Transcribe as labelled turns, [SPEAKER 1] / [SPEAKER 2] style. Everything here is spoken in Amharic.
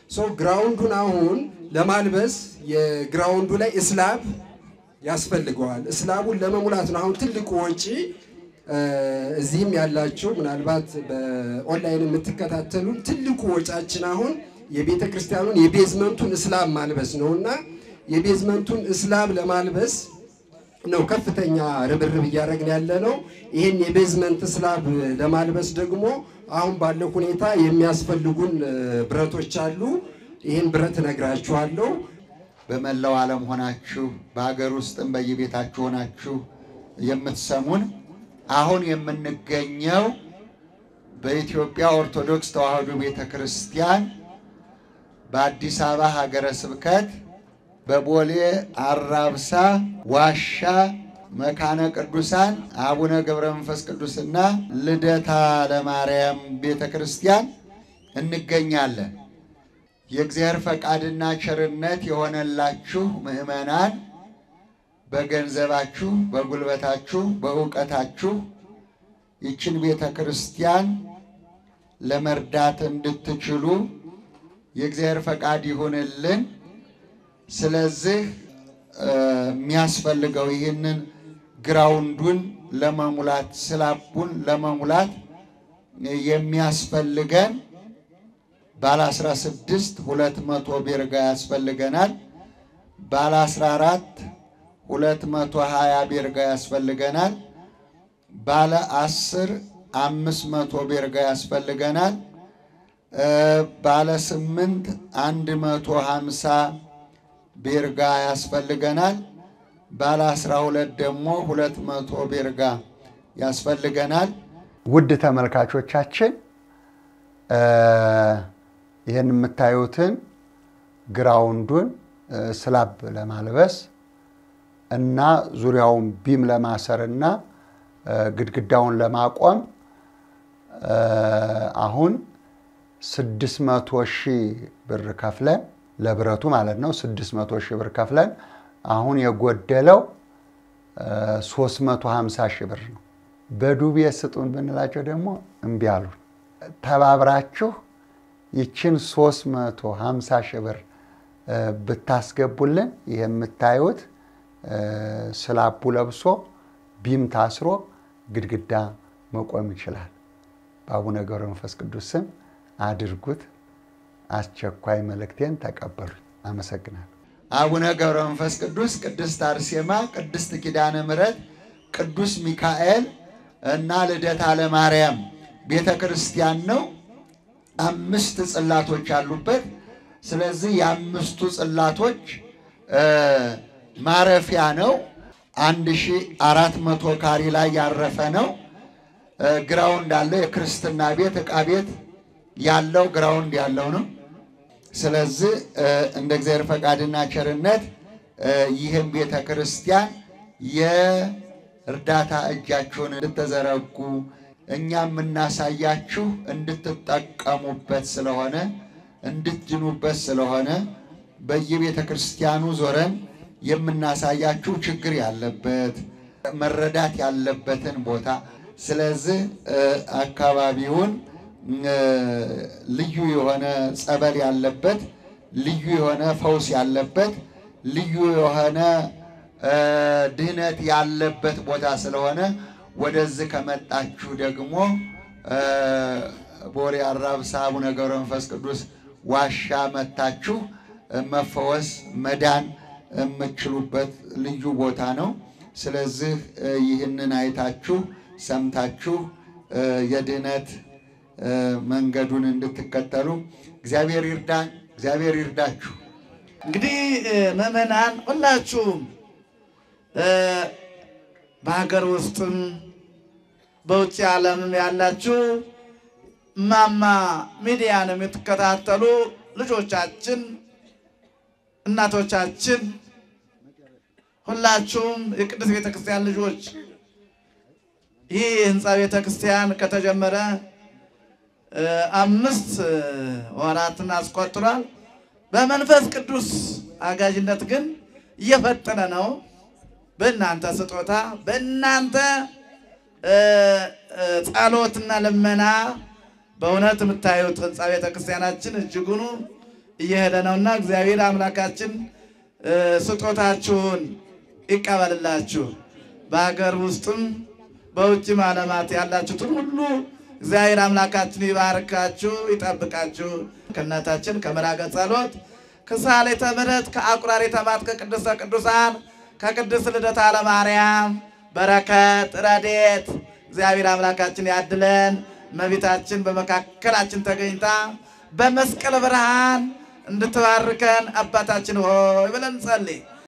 [SPEAKER 1] ሶ ግራውንዱን አሁን ለማልበስ የግራውንዱ ላይ እስላብ ያስፈልገዋል። እስላቡን ለመሙላት ነው አሁን ትልቁ ወጪ። እዚህም ያላችሁ ምናልባት በኦንላይን የምትከታተሉን ትልቁ ወጫችን አሁን የቤተ ክርስቲያኑን የቤዝመንቱን እስላብ ማልበስ ነው እና የቤዝመንቱን እስላብ ለማልበስ ነው ከፍተኛ ርብርብ እያደረግን ያለ ነው። ይህን የቤዝመንት እስላብ ለማልበስ ደግሞ አሁን ባለው ሁኔታ የሚያስፈልጉን ብረቶች አሉ። ይህን ብረት እነግራችኋለሁ።
[SPEAKER 2] በመላው ዓለም ሆናችሁ በሀገር ውስጥም በየቤታችሁ ሆናችሁ የምትሰሙን አሁን የምንገኘው በኢትዮጵያ ኦርቶዶክስ ተዋሕዶ ቤተ ክርስቲያን በአዲስ አበባ ሀገረ ስብከት በቦሌ አራብሳ ዋሻ መካነ ቅዱሳን አቡነ ገብረ መንፈስ ቅዱስና ልደታ ለማርያም ቤተ ክርስቲያን እንገኛለን። የእግዚአብሔር ፈቃድና ቸርነት የሆነላችሁ ምዕመናን በገንዘባችሁ፣ በጉልበታችሁ፣ በእውቀታችሁ ይችን ቤተ ክርስቲያን ለመርዳት እንድትችሉ የእግዚአብሔር ፈቃድ ይሁንልን። ስለዚህ የሚያስፈልገው ይህንን ግራውንዱን ለመሙላት ስላቡን ለመሙላት የሚያስፈልገን ባለ 16 200 ቤርጋ ያስፈልገናል። ባለ 14 220 ቤርጋ ያስፈልገናል። ባለ 10 500 ቤርጋ ያስፈልገናል። ባለ 8 150 ቤርጋ ያስፈልገናል። ባለ 12 ደግሞ 200 ቤርጋ ያስፈልገናል። ውድ ተመልካቾቻችን ይህን የምታዩትን ግራውንዱን ስላብ ለማልበስ እና ዙሪያውን ቢም ለማሰር እና ግድግዳውን ለማቆም አሁን ስድስት መቶ ሺህ ብር ከፍለን ለብረቱ ማለት ነው። ስድስት መቶ ሺህ ብር ከፍለን አሁን የጎደለው ሶስት መቶ ሀምሳ ሺህ ብር ነው። በዱቤ ስጡን ብንላቸው ደግሞ እምቢ አሉን። ተባብራችሁ ይችን 350 ሺህ ብር ብታስገቡልን ይህ የምታዩት ስላቡ ለብሶ ቢም ታስሮ ግድግዳ መቆም ይችላል። በአቡነ ገብረ መንፈስ ቅዱስ ስም አድርጉት። አስቸኳይ መልእክቴን ተቀበሉኝ። አመሰግናለሁ። አቡነ ገብረ መንፈስ ቅዱስ፣ ቅድስት አርሴማ፣ ቅድስት ኪዳነ ምሕረት፣ ቅዱስ ሚካኤል እና ልደታ ለማርያም ቤተ ክርስቲያን ነው። አምስት ጽላቶች አሉበት። ስለዚህ የአምስቱ ጽላቶች ማረፊያ ነው። አንድ ሺ አራት መቶ ካሪ ላይ ያረፈ ነው። ግራውንድ አለው። የክርስትና ቤት ዕቃ ቤት ያለው ግራውንድ ያለው ነው። ስለዚህ እንደ እግዚአብሔር ፈቃድና ቸርነት ይህም ቤተ ክርስቲያን የእርዳታ እጃችሁን እንድትዘረጉ እኛ የምናሳያችሁ እንድትጠቀሙበት ስለሆነ እንድትድኑበት ስለሆነ በየቤተ ክርስቲያኑ ዞረን የምናሳያችሁ ችግር ያለበት መረዳት ያለበትን ቦታ ስለዚህ አካባቢውን ልዩ የሆነ ጸበል ያለበት ልዩ የሆነ ፈውስ ያለበት ልዩ የሆነ ድህነት ያለበት ቦታ ስለሆነ ወደዚህ ከመጣችሁ ደግሞ ቦሌ አራብሳ አቡነ ገብረ መንፈስ ቅዱስ ዋሻ መታችሁ መፈወስ መዳን የምትችሉበት ልዩ ቦታ ነው። ስለዚህ ይህንን አይታችሁ ሰምታችሁ የድህነት መንገዱን እንድትከተሉ እግዚአብሔር ይርዳን፣ እግዚአብሔር ይርዳችሁ።
[SPEAKER 3] እንግዲህ ምዕመናን ሁላችሁም በሀገር ውስጥም በውጭ ዓለምም ያላችሁ እማማ ሚዲያን የምትከታተሉ ልጆቻችን፣ እናቶቻችን ሁላችሁም የቅድስት ቤተ ክርስቲያን ልጆች ይህ ህንፃ ቤተ ክርስቲያን ከተጀመረ አምስት ወራትን አስቆጥሯል። በመንፈስ ቅዱስ አጋዥነት ግን እየፈጠነ ነው። በእናንተ ስጦታ በእናንተ ጸሎትና ልመና በእውነት የምታዩት ህንፃ ቤተ ክርስቲያናችን እጅጉኑ እየሄደ ነውና እግዚአብሔር አምላካችን እ፣ ስጦታችሁን ይቀበልላችሁ። በሀገር ውስጥም በውጭም ዓለማት ያላችሁትን ሁሉ እግዚአብሔር አምላካችን ይባርካችሁ፣ ይጠብቃችሁ። ከእናታችን ከመራገ ጸሎት ከሳሌተ ምሕረት ከአቁራሪ ተማት ከቅድስተ ቅዱሳን ከቅድስት ልደታ ለማርያም በረከት ረድኤት እግዚአብሔር አምላካችን ያድለን። እመቤታችን በመካከላችን ተገኝታ በመስቀል ብርሃን እንድትባርከን አባታችን ሆይ ብለን ጸልይ።